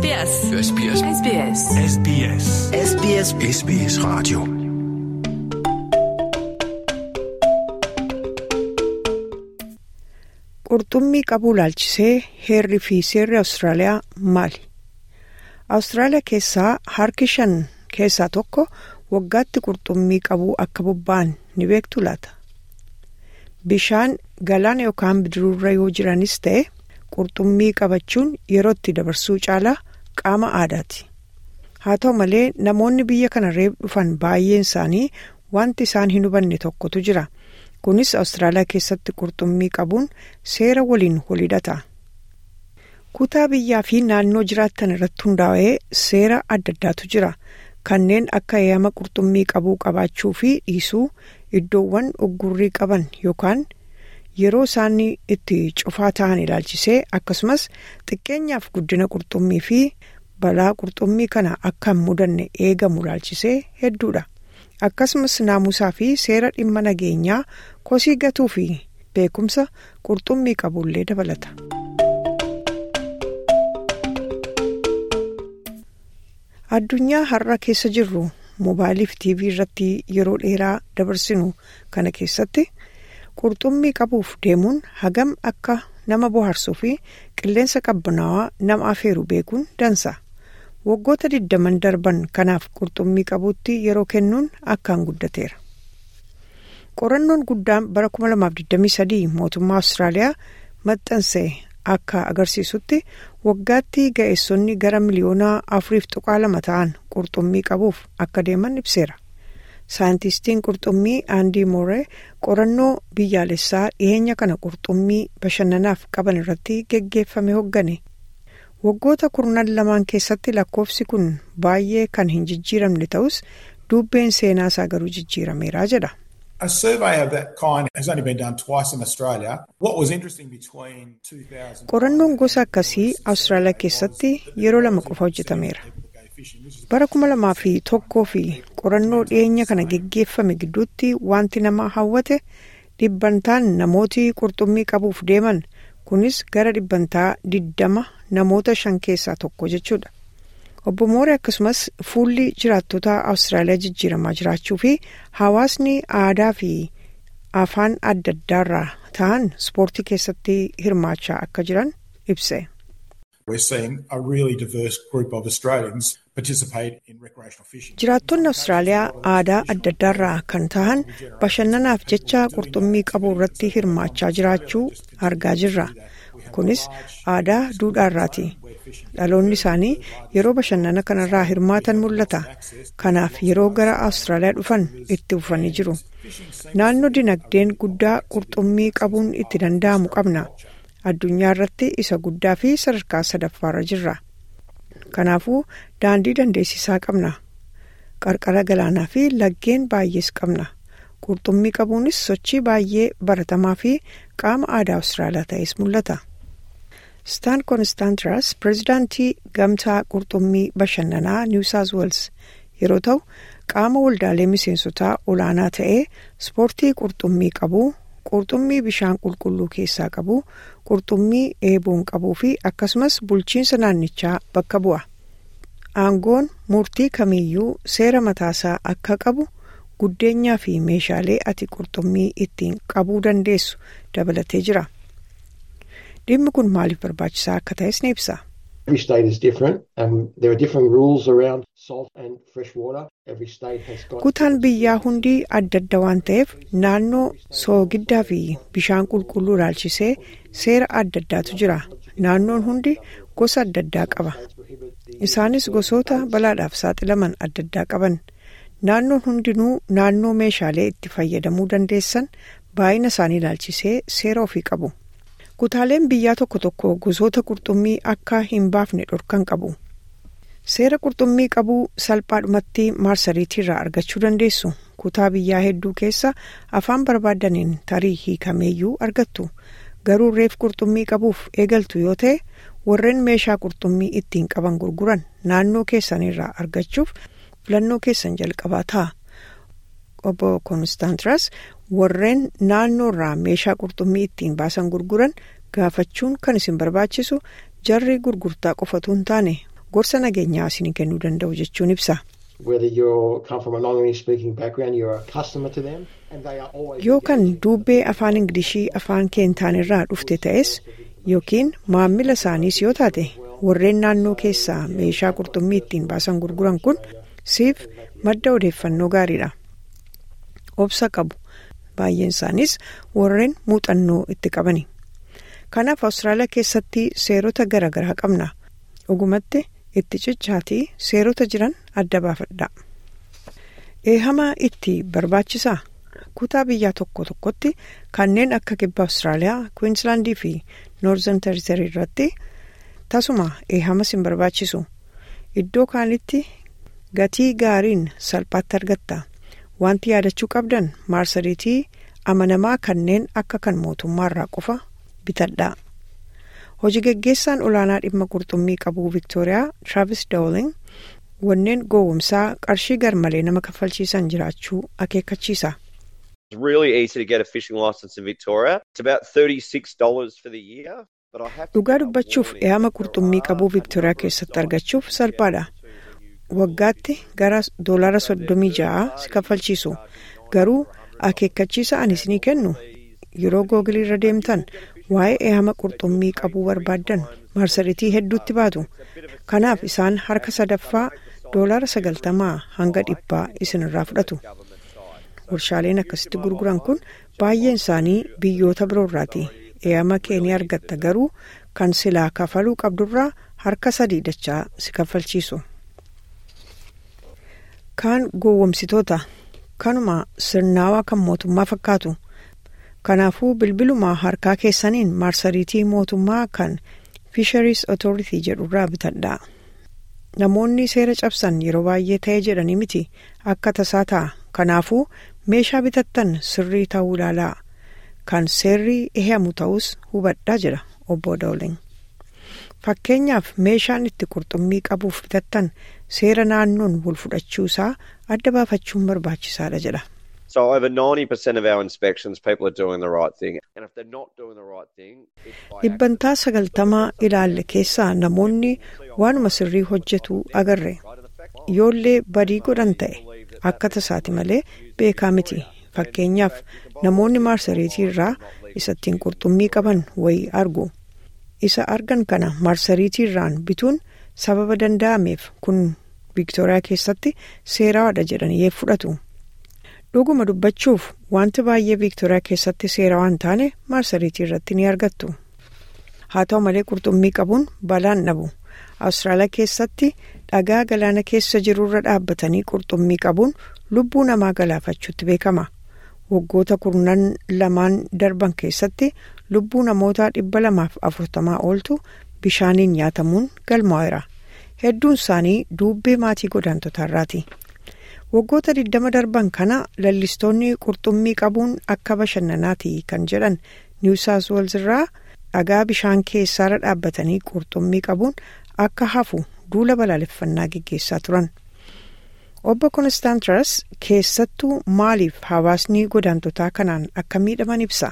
SBS. SBS. SBS. SBS. SBS SBS Radio. Qurxummii qabuu laalchisee heerri fi seerri Awustiraaliyaa maali? Awustiraaliyaa keessaa harki shan keessaa tokko waggaatti qurxummii qabuu akka bobba'an ni beektu laata? Bishaan galaana yookaan bidiruurra yoo jiranis ta'e qurxummii qabachuun yerootti dabarsuu caalaa qaama aadaati. Haa ta'u malee namoonni biyya kana reef dhufan baay'een isaanii wanti isaan hin hubanne tokkotu jira. Kunis Awustiraaliyaa keessatti qurxummii qabuun seera waliin walhidhata. Kutaa biyyaa fi naannoo jiraattan irratti hundaa'ee seera adda addaatu jira. Kanneen akka eeyyama qurxummii qabuu qabaachuu fi dhiisuu iddoowwan uggurrii qaban yookaan yeroo isaan itti cufaa ta'an ilaalchisee akkasumas xiqqeenyaaf guddina qurxummii fi balaa qurxummii kana akka hin mudanne eegamu ilaalchisee hedduudha. Akkasumas naamusaa fi seera dhimma nageenyaa kosii gatuu fi beekumsa qurxummii qabullee dabalata. Addunyaa har'a keessa jirru mobaayilii fi tiivii irratti yeroo dheeraa dabarsinu kana keessatti qurxummii qabuuf deemuun hagam akka nama bohaarsuu fi qilleensa qabbanaawaa nama afeeru beekuun dansa. Waggoota digdaman darban kanaaf qurxummii qabuutti yeroo kennuun akkaan guddateera. Qorannoon guddaan bara 2023 mootummaa Awustiraaliyaa maxxanse akka agarsiisutti waggaatti ga'eessonni gara miliyoonaa afuriif tuqaa lama ta'an qurxummii qabuuf akka deeman ibseera. Saayintistiin qurxummii Aandii Mooree qorannoo biyyaalessaa dhiyeenya kana qurxummii bashannanaaf qaban irratti geggeeffame hoggane. Waggoota kurnan lamaan keessatti lakkoofsi kun baay'ee kan hin jijjiiramne ta'us dubbeen seenaa isaa garuu jijjiirameera jedha. A survey of that kind has only been done twice in Australia. What was interesting between 2000 Qorannoon gosa akkasii Awustiraaliyaa keessatti yeroo lama qofa hojjetameera. Bara kuma lamaa fi tokkoo fi qorannoo dhiyeenya kana geggeeffame gidduutti wanti nama hawwate dhibbantaan namooti qurxummii qabuuf deeman kunis gara dhibbantaa diddama namoota shan keessaa tokko jechuudha. Obbo Mooree akkasumas fuulli jiraattota Awustiraaliyaa jijjiiramaa jiraachuu fi hawaasni aadaa fi afaan adda addaarraa ta'an ispoortii keessatti hirmaachaa akka jiran ibse. we're seeing a really diverse group of Australians participate in recreational fishing. Jiraattonni Awustiraaliyaa aadaa adda addaarraa kan ta'an bashannanaaf jecha qurxummii qabuu irratti hirmaachaa jiraachuu argaa jirra. Kunis aadaa duudhaarraati. Dhaloonni isaanii yeroo bashannana kanarraa hirmaatan mul'ata. Kanaaf yeroo gara Awustiraaliyaa dhufan itti fufanii jiru. Naannoo dinagdeen guddaa qurxummii qabuun itti danda'amu qabna. Addunyaa irratti isa guddaa fi sadarkaa sadaffaarra jirra. Kanaafuu daandii dandeessisaa qabna. Qarqara galaanaa fi laggeen baay'ees qabna. Qurxummii qabuunis sochii baay'ee baratamaa fi qaama aadaa Awustiraaliyaa ta'es mul'ata. Staan Konstaantiras pirezidaantii gamtaa qurxummii bashannanaa Niw Saawus Weels yeroo ta'u qaama waldaalee miseensotaa olaanaa ta'ee ispoortii qurxummii qabuu qurxummii bishaan qulqulluu keessaa qabu qurxummii eeboon qabuu fi akkasumas bulchiinsa naannichaa bakka bu'a. Aangoon murtii kamiyyuu seera mataasaa akka qabu guddeenyaa fi meeshaalee ati qurxummii ittiin qabuu dandeessu dabalatee jira. Dhimmi kun maaliif barbaachisaa akka ta'es ni ibsa. Every state is different. Um, there are different rules around salt and fresh water. Every state has got. Kutaan biyyaa hundi adda adda waan ta'eef naannoo soogiddaa fi bishaan qulqulluu ilaalchisee seera adda addaatu jira. Naannoon hundi gosa adda addaa qaba. Isaanis gosoota balaadhaaf saaxilaman adda addaa qaban. Naannoon hundinuu naannoo meeshaalee itti fayyadamuu dandeessan baay'ina isaanii ilaalchisee seera ofii qabu. Kutaaleen biyyaa tokko tokko gosoota qurxummii akka hin baafne dhorkan qabu. Seera qurxummii qabuu salphaadhumatti maarsariitii irraa argachuu dandeessu. Kutaa biyyaa hedduu keessa afaan barbaadaniin tarii hiikameeyyuu argattu. Garuu reef qurxummii qabuuf eegaltu yoo ta'e warreen meeshaa qurxummii ittiin qaban gurguran naannoo keessanirraa argachuuf filannoo keessan jalqabaa ta'a. Obbo Konstaantiras warreen naannoorraa meeshaa qurxummii ittiin baasan gurguran gaafachuun kan isin barbaachisu jarri gurgurtaa qofatu hin taane gorsa nageenyaa isinii kennuu danda'u jechuun ibsa. yoo kan duubbee afaan ingilishii afaan keentaan irraa dhufte ta'es yookiin maammila isaaniis yoo taate warreen naannoo keessaa meeshaa qurxummii ittiin baasan gurguran kun siif madda odeeffannoo gaariidha. obsa qabu baay'een isaaniis warreen muuxannoo itti qabani. kanaaf awustiraaliyaa keessatti seerota garaagaraa qabna dhugumatti itti cichaatii seerota jiran adda baafadha. eehama itti barbaachisaa kutaa biyyaa tokko tokkotti kanneen akka kibba awustiraaliyaa kwiinsilaandii fi noorzan teeritarii irratti tasuma eehamas hin barbaachisu iddoo kaanitti gatii gaariin salphaatti argatta wanti yaadachuu qabdan marsariitii amanamaa kanneen akka kan mootummaarraa qofa bitadhaa hojii geggeessaan olaanaa dhimma qurxummii qabuu viktooriyaa traavis dawling wanneen gowwomsaa qarshii garmalee nama kaffalchiisan jiraachuu akeekkachiisa. dhugaa dubbachuuf eehama qurxummii qabuu viktooriyaa keessatti argachuuf salphaadha waggaatti gara doolaara soddomii ja'a si kaffalchiisu garuu akeekkachiisa ani isinii kennu yeroo googilii irra deemtan waa'ee eehama qurxummii qabuu barbaaddan marsariitii hedduutti baatu kanaaf isaan harka sadaffaa doolaara sagaltamaa hanga dhibbaa isinirraa fudhatu warshaaleen akkasitti gurguran kun baay'een isaanii biyyoota biroorraati eehama kee ni argatta garuu kan silaa kafaluu qabdurraa harka sadii dachaa si kaffalchiisu. kaan gowwomsitoota kanuma sirnaawaa kan mootummaa fakkaatu kanaafuu bilbilumaa harkaa keessaniin marsariitii mootummaa kan fisheries authority jedhurraa bitadhaa namoonni seera cabsan yeroo baay'ee ta'ee jedhanii miti akka tasaa ta'a kanaafuu meeshaa bitattan sirrii ta'uu ilaalaa kan seerri eeyamu ta'us hubadhaa jedha obbo Dawling. fakkeenyaaf meeshaan itti qurxummii qabuuf bitattan seera naannoon wal fudhachuu isaa adda baafachuun barbaachisaadha jedha. So over 90% of our inspections people are doing the right thing and if they're not doing the right thing dhibbantaa sagaltamaa ilaalle keessaa namoonni waanuma sirrii hojjetu agarre yoollee badii godhan ta'e akka tasaati malee beekaa miti fakkeenyaaf namoonni marsariitii irraa isattiin qurxummii qaban wayii argu. isa argan kana marsariitii irraan bituun sababa danda'ameef kun viktooriyaa keessatti seeraadha jedhanii fudhatu dhuguma dubbachuuf wanti baay'ee viktooriyaa keessatti seera waan taane marsariitii irratti ni argattu haa ta'u malee qurxummii qabuun balaan dhabu awustiraaliyaa keessatti dhagaa galaana keessa jirurra dhaabbatanii qurxummii qabuun lubbuu namaa galaafachuutti beekama waggoota kurnan lamaan darban keessatti lubbuu namoota dhibba lamaaf afurtamaa ooltu bishaaniin nyaatamuun galmaa'eera hedduun isaanii duubbee maatii godaantotaarraati waggoota 20 darban kana lallistoonni qurxummii qabuun akka bashannanaati kan jedhan niw saawus weels irraa dhagaa bishaan keessaarra dhaabbatanii qurxummii qabuun akka hafu duula balaaleffannaa geggeessaa turan. obbo konstaantaras keessattuu maaliif hawaasni godaantotaa kanaan akka miidhaman ibsa.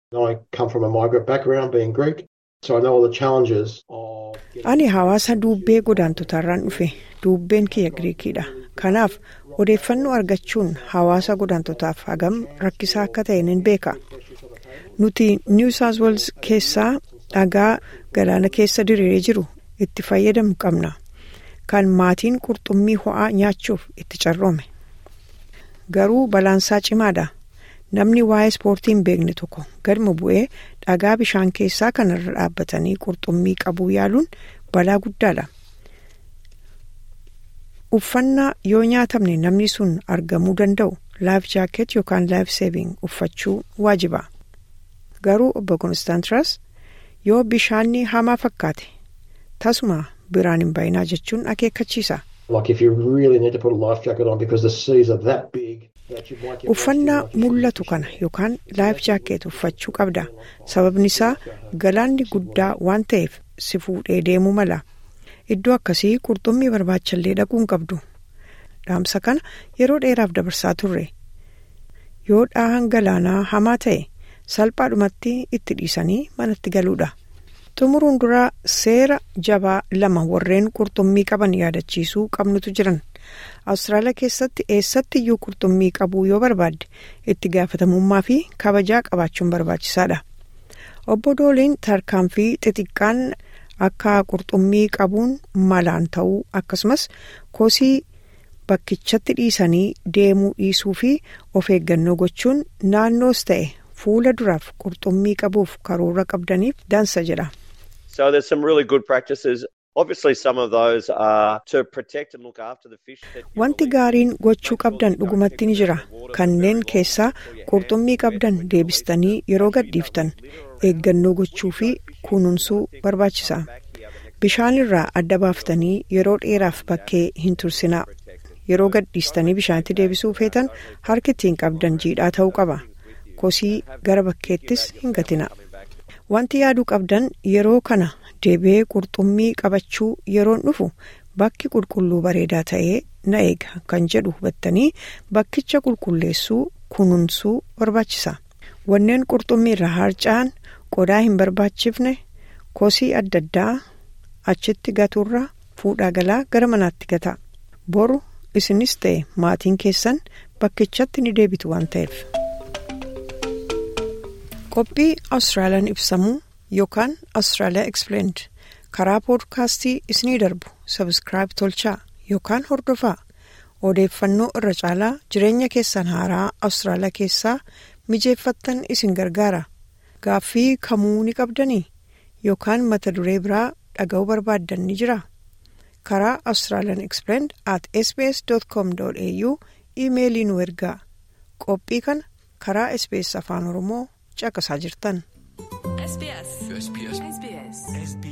ani hawaasa duubbee godaantotaarraan dhufe duubbeen kiyya giriikiidha kanaaf odeeffannoo argachuun hawaasa godaantotaaf hagam rakkisaa akka ta'e nan beeka nuti niw saawus weels keessaa dhagaa galaana keessa diriiree jiru itti fayyadamu qabna. kan maatiin qurxummii ho'aa nyaachuuf itti carroome garuu balaansaa cimaadha namni waa'ee ispoortii hin beekne tokko gadma bu'ee dhagaa bishaan keessaa kanarra dhaabbatanii qurxummii qabuu yaaluun balaa guddaadha uffannaa yoo nyaatamne namni sun argamuu danda'u laayif jaaket yookaan laayif seeving uffachuu waajiba garuu obbo konstaantaras yoo bishaanni hamaa fakkaate tasuma biraan hin baay'inaa jechuun akeekkachiisa. uffannaa mul'atu kana yookaan laayif jaakeet uffachuu qabda sababni isaa galaanni guddaa waan ta'eef si fuudhee deemuu mala iddoo akkasii qurxummii barbaachallee dhaquun qabdu dhaamsa kana yeroo dheeraaf dabarsaa turre yoo dhaahan galaanaa hamaa ta'e salphaadhumatti itti dhiisanii manatti galuudha xumuruun duraa seera jabaa lama warreen qurxummii qaban yaadachiisuu qabnutu jiran awustiraaliyaa keessatti eessatti iyyuu qurxummii qabuu yoo barbaadde itti gaafatamummaa fi kabajaa qabaachuun barbaachisaadha obbo dooliin tarkaanfii xixiqqaan akka qurxummii qabuun malaan ta'uu akkasumas kosii bakkichatti dhiisanii deemuu dhiisuu fi of eeggannoo gochuun naannoos ta'e fuula duraaf qurxummii qabuuf karoora qabdaniif dansa jedha. So there's some really good practices. Obviously, some of those are to protect and look after the fish. that you Wanti release. gaariin gochuu qabdan dhugumatti ni jira. Kanneen keessaa qurxummii qabdan deebistanii yeroo gadhiiftan eeggannoo gochuu fi kunuunsuu barbaachisa. Bishaan irraa adda baaftanii yeroo dheeraaf bakkee hin tursinaa. Yeroo gadhiistanii bishaanitti deebisuu feetan harki ittiin qabdan jiidhaa ta'uu qaba. Kosii gara bakkeettis hin gatina. Wanti yaaduu qabdan yeroo kana deebi'ee qurxummii qabachuu yeroon dhufu bakki qulqulluu bareedaa ta'ee na eega kan jedhu hubattanii bakkicha qulqulleessuu kunuunsuu barbaachisa. Wanneen qurxummii irraa harca'an qodaa hin barbaachifne kosii adda addaa achitti gaturraa fuudhaa galaa gara manaatti gata. Boru isinis ta'e maatiin keessan bakkichatti ni deebitu waan ta'eef. qophii Austraaliyaan ibsamuu yookaan Austraaliyaa Explained karaa poodkaastii isinii darbu sabskraayib tolchaa yookaan hordofaa odeeffannoo irra caalaa jireenya keessan haaraa Austraaliyaa keessaa mijeeffattan isin gargaara gaaffii kamuu ni qabdanii yookaan mata duree biraa dhaga'uu barbaaddan ni jira karaa Australian Explained at sbs.com.au iimeelii nu ergaa qophii kana karaa sbs afaan oromoo caqasaa jirtan. SBS. SBS. SBS. SBS.